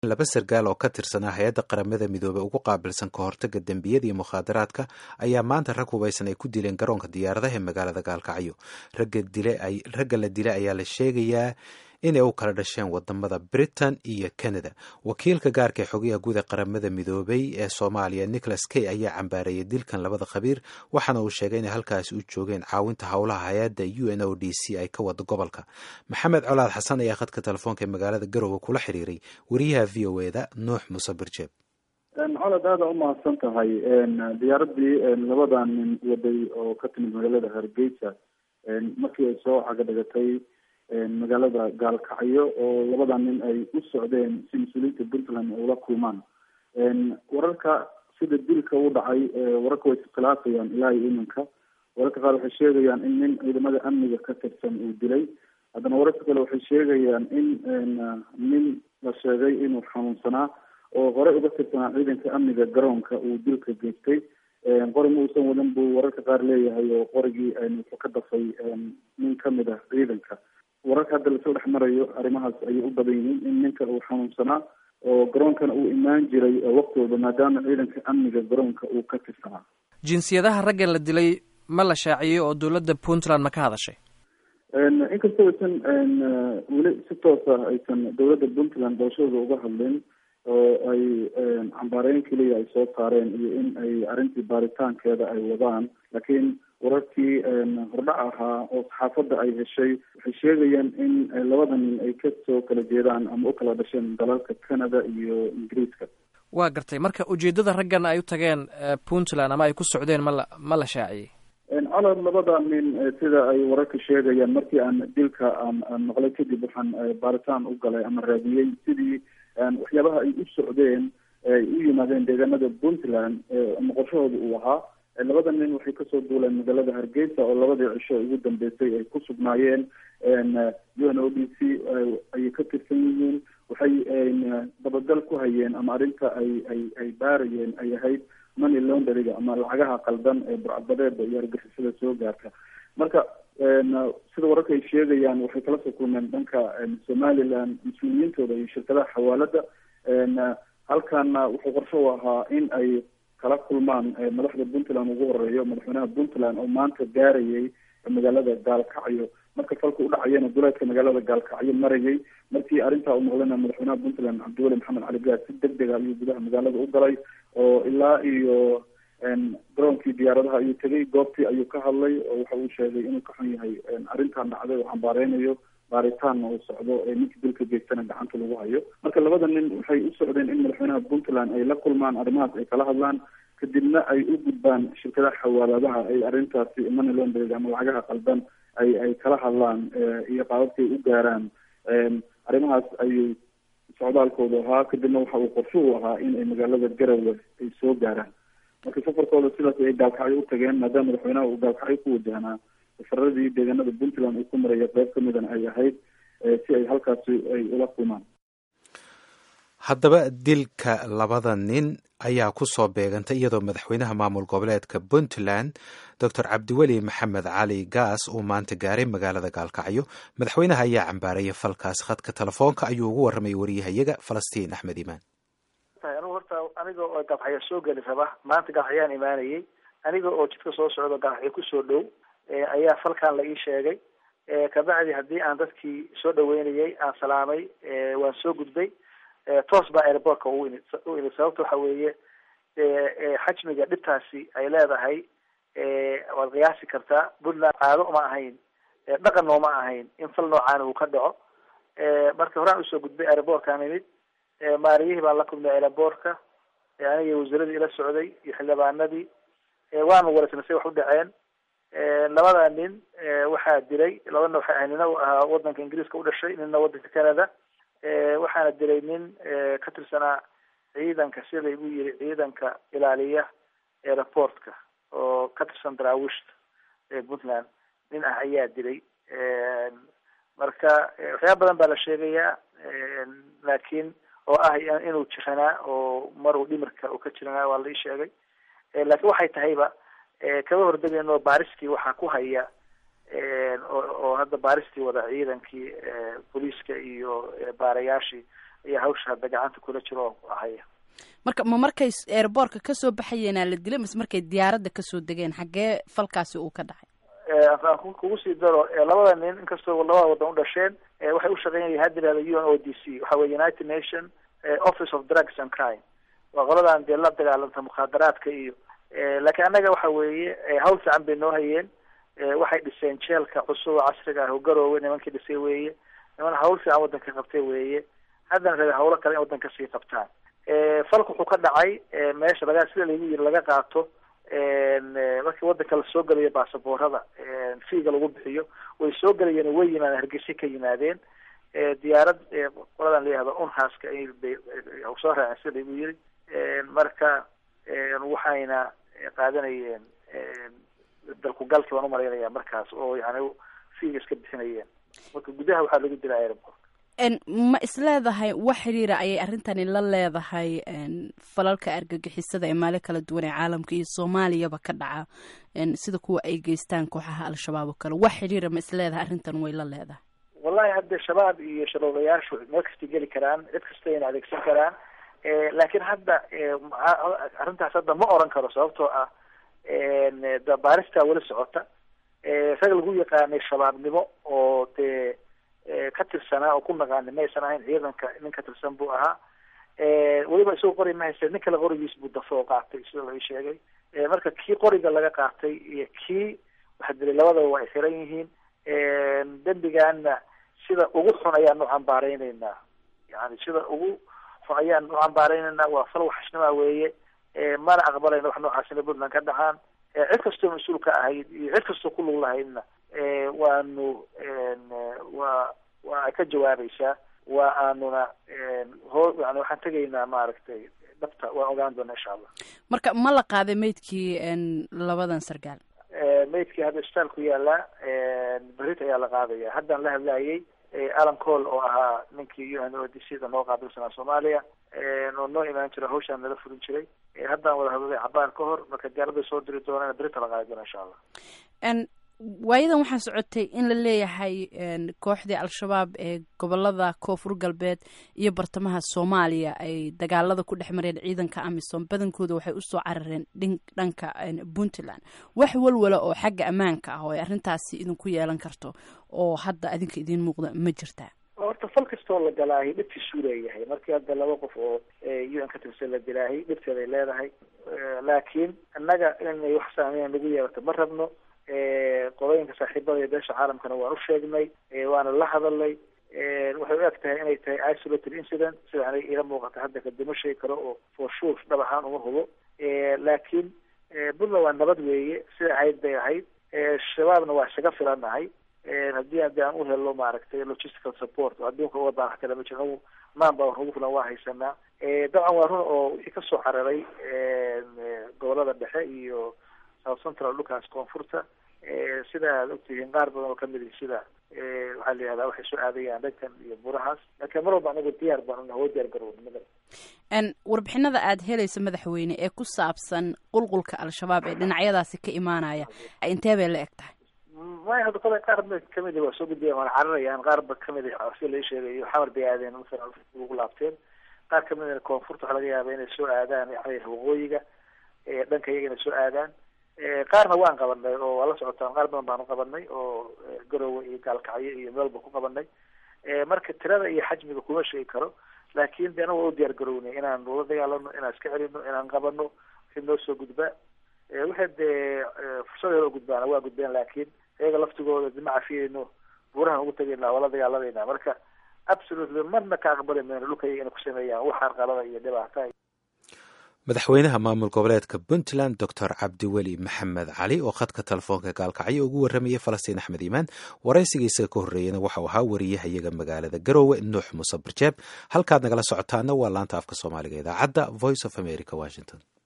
laba sargaal oo ka tirsanaa hay-adda qaramada midoobey ugu qaabilsan ka hortaga dembiyada iyo mukhaadaraadka ayaa maanta rag hubaysan ay ku dileen garoonka diyaaradaha ee magaalada gaalkacyo ragga la dilay ayaa la sheegayaa inay u kala dhasheen wadamada britain iyo canada wakiilka gaarka ee xogayaha guud ee qaramada midoobay ee soomaaliya nicholas kay ayaa cambaareeyay dilkan labada khabiir waxaana uu sheegay inay halkaasi u joogeen caawinta howlaha hay-adda u n o d c ay ka wada gobolka maxamed colaad xasan ayaa khadka telefoonka ee magaalada garowe kula xiriiray wariyaha v o e da nuux muuse birjeeb colod aada u mahadsan tahay diyaaradii labadan nin waday oo ka timid magaalada hargeysa markii ay soo caga dhigatay magaalada gaalkacyo oo labadan nin ay u socdeen si mas-uuliyiinta puntland ay ula kulmaan wararka sida dilka u dhacay wararka way iskhilaafayaan ilaa iyo iminka wararka qaar waxay sheegayaan in nin ciidamada amniga ka tirsan uu dilay haddana wararka kale waxay sheegayaan in nin la sheegay inuu xanuunsanaa oo hore uga tirsanaa ciidanka amniga garoonka uu dilka geystay qori ma uusan wadan buu wararka qaar leeyahay oo qorigii wuxuu ka dafay nin kamid ah ciidanka wararka hadda lasoo dhex marayo arrimahaas ayay u badan yihiin in ninka uu xanuunsanaa oo garoonkana uu imaan jiray waqti walba maadaama ciidanka amniga garoonka uu ka tirsanaa jinsiyadaha ragga la dilay ma la shaaciyey oo dowladda puntland ma ka hadashay inkastoo aysan weli si toosa aysan dowladda puntland doorashadooda uga hadlin oo ay cambaareyn keliya ay soo saareen iyo in ay arrintii baaritaankeeda ay wadaan laakiin wararkii hordhac ahaa oo saxaafadda ay heshay waxay sheegayaan in labada nin ay kasoo kala jeedaan ama u kala dhasheen dalalka canada iyo ingiriiska waa gartay marka ujeedada raggan ay u tageen puntland ama ay ku socdeen ma la ma la shaaciyey colod labada nin sida ay wararka sheegayaan markii aan dilka aan aan maqlay kadib waxaan baaritaan u galay ama raadiyey sidii waxyaabaha ay u socdeen ay u yimaadeen deegaanada puntland ama qorshahooda uu ahaa labada nin waxay kasoo duuleen magaalada hargeysa oo labadii cisho ugu dambeysay ay ku sugnaayeen u n o d c ayay ka tirsan yihiin waxay dabagal ku hayeen ama arrinta ay ay ay baarayeen ay ahayd money launderiga ama lacagaha qaldan ee burcadbadeeda iyo argixisada soo gaarta marka sida wararka ay sheegayaan waxay kala soo kulmeen dhanka somaliland mas-uuliyiintooda iyo shirkadaha xawaalada halkana wuxuu qorsho u ahaa in ay kala kulmaan madaxda puntland ugu horeeyo madaxweynaha puntland oo maanta gaarayay magaalada gaalkacyo marka falka udhacayana duleedka magaalada gaalkacyo marayay markii arrintaa u noqdana madaxweynaha puntland cabdiweli maxamed cali gaas si deg dega ayuu gudaha magaalada u galay oo ilaa iyo garoonkii diyaaradaha ayuu tegay goobtii ayuu ka hadlay oo waxa uu sheegay inuu ka xun yahay arrintan dhacday oo cambaareynayo baaritaanna uu socdo ee ninkii dilka geystana gacanta lagu hayo marka labada nin waxay u socdeen in madaxweynaha puntland ay la kulmaan arrimahaas ay kala hadlaan kadibna ay u gudbaan shirkadaha xawaaladaha ay arrintaasi money laundering ama lacagaha qaldan ay ay kala hadlaan iyo qaababkay u gaaraan arrimahaas ayuu socdaalkoodu ahaa kadibna waxa uu qorsho u ahaa in ay magaalada garowe ay soo gaaraan marka safarkooda sidaas ay gaalkacyo u tageen maadaama madaxweynaha uu gaalkacyo ku wajahnaa safaradii deegaanada puntland uu ku maraya qeyb ka midan ay ahayd si ay halkaasi ay ula kulmaan haddaba dilka labada nin ayaa ku soo beegantay iyadoo madaxweynaha maamul goboleedka puntland docor cabdiweli maxamed cali gaas uu maanta gaaray magaalada gaalkacyo madaxweynaha ayaa cambaarayay falkaas khadka telefoonka ayuu ugu warramay wariyahayaga falastiin axmed imaan anigu horta aniga oo gaalkacyo soo geli raba maanta gaalkacyaan imaanayay aniga oo jidka soo socdo gaalkacyo kusoo dhow ayaa falkan la ii sheegay kabacdi haddii aan dadkii soo dhaweynayay aan salaamay waan soo gudbay toos baa airbortka u imid u imid sababta waxa weeye xajmiga dhibtaasi ay leedahay waad qiyaasi kartaa puntland caado uma ahayn dhaqanna uma ahayn in fal noocaana uu ka dhaco marka horaan usoo gudbay airbortkaan imid maariyihii baan la kulmay airbortka aniga wasaaradii ila socday iyo xildhibaanadii waanu wareysnay say wax u dhaceen labada nin waxaa dilay labana waxay ahay nina ahaa wadanka ingiriiska u dhashay nina wadanka canada waxaana dilay nin ka tirsanaa ciidanka sida igu yiri ciidanka ilaaliya airportka oo ka tirsan daraawiishta ee puntland nin ah ayaa dilay marka waxyaaba badan baa la sheegayaa laakiin oo ah inuu jiranaa oo maruu dhimirka uu ka jiranaa waa la ii sheegay laakiin waxay tahayba kaba hordegayno baaristii waxaa ku haya oo hadda baaristii wada ciidankii booliiska iyo baarayaashii ayaa hawsha hadda gacanta kula jiro oo ahaya marka ma markay airboortka kasoo baxayeenaa la dilay mise markay diyaaradda kasoo degeen xaggee falkaasi uu ka dhacay aan kugu sii daro labada nin inkastoo labada wadan u dhasheen waxay ushaqeynaya hadda yihahda u n o d c waxa weye united nation office of drugs and crime waa qoladan dee la dagaalanta mukhaadaraadka iyo laakiin annaga waxa weeye hawl fiican bay noo hayeen waxay dhiseen jeelka cusub oo casriga ah oo garoowe nimankii dhisay weeye niman hawl fiican wadanka qabtay weeye haddana rabe hawlo kale in wadanka sii qabtaan falka wuxuu ka dhacay meesha laga sida lagu yiri laga qaato markii wadanka lasoo gelayo baasaboorada fiiga lagu bixiyo way soo gelayeen way yimaadeen hargeysa ka yimaadeen diyaarad qoladan layihahdo unhaska bay soo raaceen sida lagu yiri marka waxayna qaadanayeen dalku galki baan umalaynaya markaas oo yani fiiga iska bixinayeen marka gudaha waxaa lagu dilaa airport ma isleedahay wax xiriira ayay arrintani la leedahay falalka argagixisada ee maali kala duwan ee caalamka iyo soomaaliyaba ka dhaca sida kuwa ay geystaan kooxaha al-shabaab oo kale wax xiriira ma isleedahay arrintan way la leedahay wallahi hadde shabaab iyo shabaabayaashu meel kasta geli karaan cid kasta ayna adeegsan karaan laakiin hadda arrintaas hadda ma oran karo sababtoo ah baaristaa weli socota rag lagu yaqaanay shabaabnimo oo dee ka tirsanaa oo ku naqaani maysan ahayn ciidanka nin ka tirsan buu ahaa weliba isagoo qori ma hayste nin kale qorigiis buu dafo oo qaatay sida la sheegay marka kii qoriga laga qaatay iyo kii waxa dilay labadaba waa ay xiran yihiin dembigaana sida ugu xun ayaan u cambaareyneyna yani sida ugu xun ayaan u cambaareyneyna waa fal waxashnima weeye mana aqbalayna wax noocaasina puntland ka dhacaan cid kastoo mas-uul ka ahayd iyo cid kastoo ku lug lahaydna waanu waa waa ay ka jawaabaysaa waa aanuna ho yani waxaan tegaynaa maaragtay dhabta waan ogaan doona insha allah marka ma la qaaday maydkii labadan sargaal maydkii hadda isbitaal ku yaala berit ayaa la qaadaya haddaan la hadlayay alan cole oo ahaa ninkii u n o d c da noo qaabilsanaa soomaaliya oo noo imaan jira hawshaan nala furin jiray haddaan wada hadlay cabaar ka hor marka diyaaraday soo diri doonaan berita la qaadi doona insha allah waayadan waxaa socotay in la leeyahay kooxdii al-shabaab ee gobolada koonfur galbeed iyo bartamaha soomaaliya ay dagaalada ku dhex mareen ciidanka amisom badankooda waxay usoo carareen dhanka puntland wax walwala oo xagga ammaanka ah oo ay arrintaasi idinku yeelan karto oo hadda adinka idiin muuqda ma jirtaa horta fal kastoo la galaahay dhibtiisuu leeyahay markii hadda laba qof oo u n ka tirsan la dilaahay dhibteeday leedahay laakiin innaga inay wax saameyn nagu yeelato ma rabno qolooyinka saaxiibada iyo beesha caalamkana waan u sheegnay waana la hadalnay waxay u eg tahay inay tahay isolated incident sida aniga iila muuqata hadda kadima sheegi karo oo for sure dhab ahaan uma hubo laakiin puntland waa nabad weeye sida ahayd bay ahayd shabaabna waa isaga filanahay haddii haddi aan u helo maaragtay logistical support oo adduunka uga baax kale ma jiro maan baa ugu filan waa haysanaa dabcan waa run oo wixii kasoo cararay gobolada dhexe iyo south central dhulkaas koonfurta sida aad ogtihiin qaar badan oo kamid ihi sida waxaa la yihahdaa waxay soo aadayaan dhankan iyo burahaas laakiin mar walba anagu diyaar baan una hoo diyaar garownimada warbixinada aada helaysa madaxweyne ee ku saabsan qulqulka al-shabaab ee dhinacyadaasi ka imaanaya intee bay la eg tahay maya hadda qole qaar ba kamid waa soo gudbiyan waana cararayaan qaar ba kamid sida lai sheegayo xamar bay aadeen masalan ugu laabteen qaar kamidna koonfurta waxaa laga yaaba inay soo aadaan waqooyiga dhanka iyaga inay soo aadaan qaarna waan qabanay oo waa la socotaan qaar badan baanu qabanay oo garowe iyo gaalkacyo iyo meelba ku qabanay marka tirada iyo xajmiga kuma sheegi karo laakin de ana waa u diyaar garownay inaan ula dagaalano inaan iska celino inaan qabano wixii noo soo gudbaa waxay dee fursad helo gudbaana waa gudbeen laakiin iyaga laftigooda dima cafiyeyno buurahan ugu tagayna waa la dagaaladayna marka absolutely marna ka aqbali mayno dhulka iyaga inay ku sameeyaan wax arqalada iyo dhibaata madaxweynaha maamul goboleedka puntland doctor cabdiweli maxamed cali oo khadka telefoonka gaalkacyo ugu warramayay falastiin axmed iimaan waraysigiisa ka horreeyana waxau ahaa wariyahayaga magaalada garoowe nuux muuse barjeeb halkaad nagala socotaana waa laanta afka soomaaliga idaacadda voice of america washington